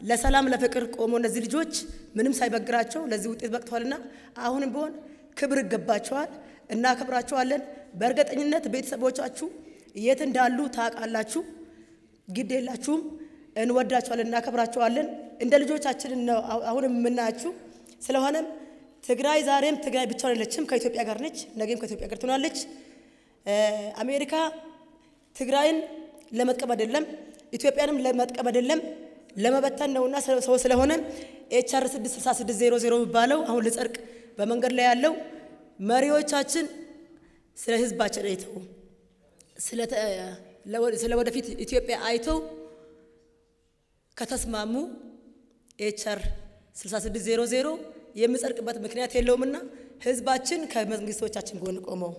ለሰላም ለፍቅር ቆሞ እነዚህ ልጆች ምንም ሳይበግራቸው ለዚህ ውጤት በቅተዋልና አሁንም ቢሆን ክብር ይገባቸዋል። እናከብራቸዋለን። በእርግጠኝነት ቤተሰቦቻችሁ የት እንዳሉ ታውቃላችሁ። ግድ የላችሁም። እንወዳቸዋለን፣ እናከብራቸዋለን። እንደ ልጆቻችን ነው አሁንም የምናያችሁ። ስለሆነም ትግራይ ዛሬም ትግራይ ብቻዋን የለችም፣ ከኢትዮጵያ ጋር ነች። ነገም ከኢትዮጵያ ጋር ትሆናለች። አሜሪካ ትግራይን ለመጥቀም አይደለም፣ ኢትዮጵያንም ለመጥቀም አይደለም፣ ለመበተን ነውና ሰው ስለሆነ ኤችአር 66600 የሚባለው አሁን ልጸድቅ በመንገድ ላይ ያለው መሪዎቻችን ስለ ህዝባችን አይተው ስለ ወደፊት ኢትዮጵያ አይተው ከተስማሙ ኤችአር 6600 የሚጸድቅበት ምክንያት የለውምና ህዝባችን ከመንግስቶቻችን ጎን ቆመው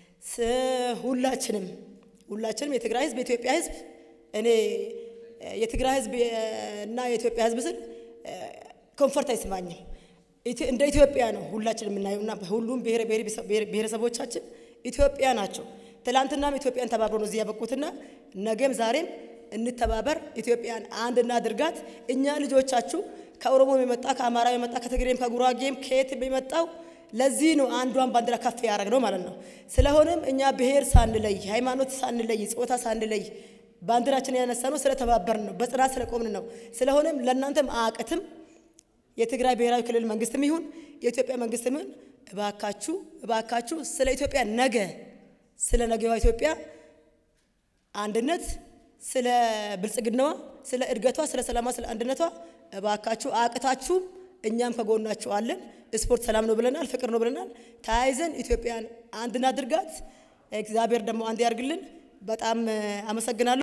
ሁላችንም ሁላችንም የትግራይ ህዝብ የኢትዮጵያ ህዝብ እኔ የትግራይ ህዝብ እና የኢትዮጵያ ህዝብ ስል ኮንፈርት አይስማኝም። እንደ ኢትዮጵያ ነው ሁላችን የምናየውና ሁሉም ብሔረሰቦቻችን ኢትዮጵያ ናቸው። ትላንትናም ኢትዮጵያን ተባብሮ ነው እዚህ ያበቁትና ነገም ዛሬም እንተባበር፣ ኢትዮጵያን አንድ እናድርጋት። እኛ ልጆቻችሁ ከኦሮሞ የመጣ ከአማራ የመጣ ከትግሬም ከጉራጌም ከየትም የመጣው ለዚህ ነው አንዷን ባንዲራ ከፍ ያደረግ ነው ማለት ነው። ስለሆነም እኛ ብሔር ሳንለይ፣ ሃይማኖት ሳንለይ፣ ጾታ ሳንለይ ባንዲራችን ያነሳ ነው ስለተባበርን ነው፣ በጽናት ስለቆምን ነው። ስለሆነም ለእናንተም አያቅትም የትግራይ ብሔራዊ ክልል መንግስትም ይሁን የኢትዮጵያ መንግስትም ይሁን እባካችሁ እባካችሁ ስለ ኢትዮጵያ ነገ ስለ ነገዋ ኢትዮጵያ አንድነት፣ ስለ ብልጽግናዋ፣ ስለ እድገቷ፣ ስለ ሰላሟ፣ ስለ አንድነቷ እባካችሁ አቅታችሁም እኛም ከጎናችሁ አለን። ስፖርት ሰላም ነው ብለናል፣ ፍቅር ነው ብለናል። ተያይዘን ኢትዮጵያን አንድ እናድርጋት። እግዚአብሔር ደግሞ አንድ ያርግልን። በጣም አመሰግናለሁ።